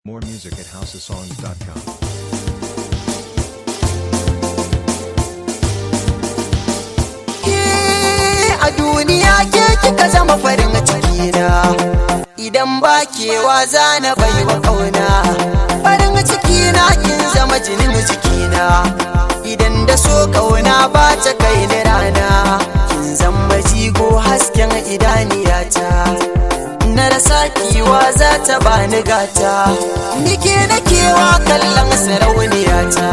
More music at houseofsongs.com. a duniya ke kika zama farin ciki na idan ba kewa za na bai wa kauna farin ciki na kin zama jinin jikina idan da so kauna ba ta kai ni rana kin zama jigo hasken idaniyata na rasa kiwa za ta bani gata nike na kewa kallon sarauniyata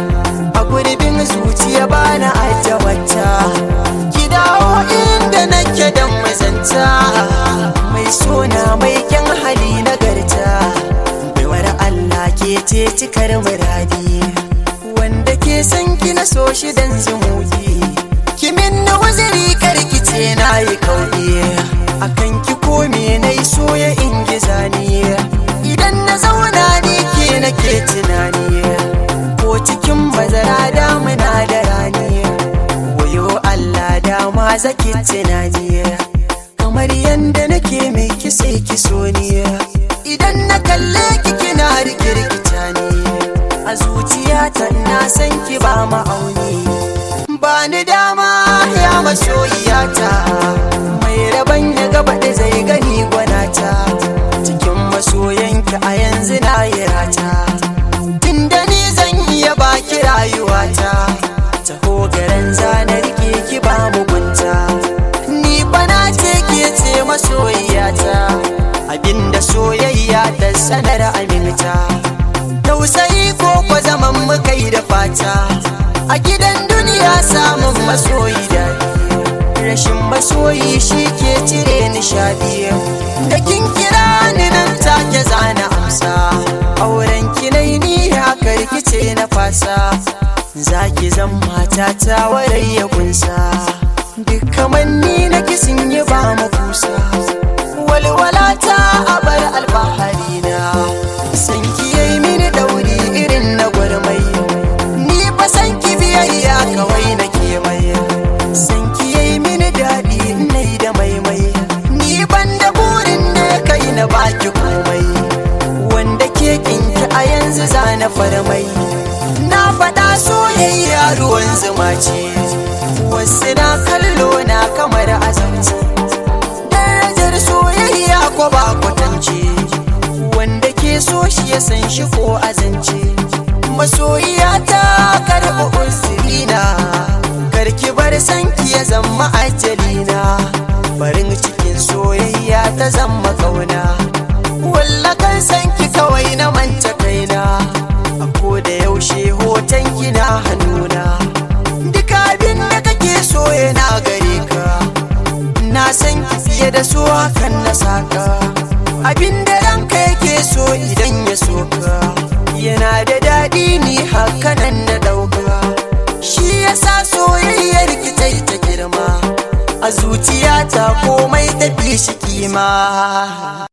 a gurbin zuciya bana ajabata ki dawo inda nake dan mazanta mai sona mai kyan hali na garta baiwar Allah ke ce cikar muradi wanda ke san ki na so shi dan zumuki kimin na waziri karkice na yi kauye akan ki kome na yi soya in giza ni idan na zauna ni ke nake tunani ko cikin bazara damuna da rani wayo Allah dama zaki tunani kamar yanda nake mai kise ki so ni idan na kalle ki kina rikirkita ni a zuciyata na san ki ba ma'auni ba ni dama ya masoyiyata mai rabon ya gaba da zai gani gwanata cikin masoyanki a yanzu na yi rata tunda ni zan iya baki rayuwata taho garin zanar ke ki ba mugunta ni bana ce ke ce masoyiyata abinda soyayya ta sanar aminta tausayi ko kwa zaman mukai da fata a gidan duniya samun masoyi daɗi rashin masoyi shi ke cire nishadi da kin kira ni nan take zana amsa auren kinai ni haka rikice na fasa zaki zan mata ta warai ya kunsa duk kamar ni na kisin yi ba makusa walwala ta abar alfahari na san ki yayi mini dauri irin na gwarmai ni fa san ki biyayya kawai na ke mai san ki yayi mini daɗi nai da maimai ni ban da burin da ya kai na baki komai wanda ke kinki a yanzu zana farmai na faɗa soyayya ruwan zuma ce wasu na kallo na kamar azamci darajar soyayya ko ba kwatance wanda ke so shi ya san shi ko azance masoyiya ta karɓi uzurina karki bar sanki ya zama ajalina farin cikin soyayya ta zama kauna wallakan sanki kawai na manta kaina a ko da yaushe hoton kina hannuna duk abin da kake so yana gare ka na san ki fiye da so hakan na saka abin da ranka yake so idan ya so ka yana da daɗi ni hakanan na ɗauka shi yasa soyayyar ki ta ta girma a zuciyata komai tafi shi kima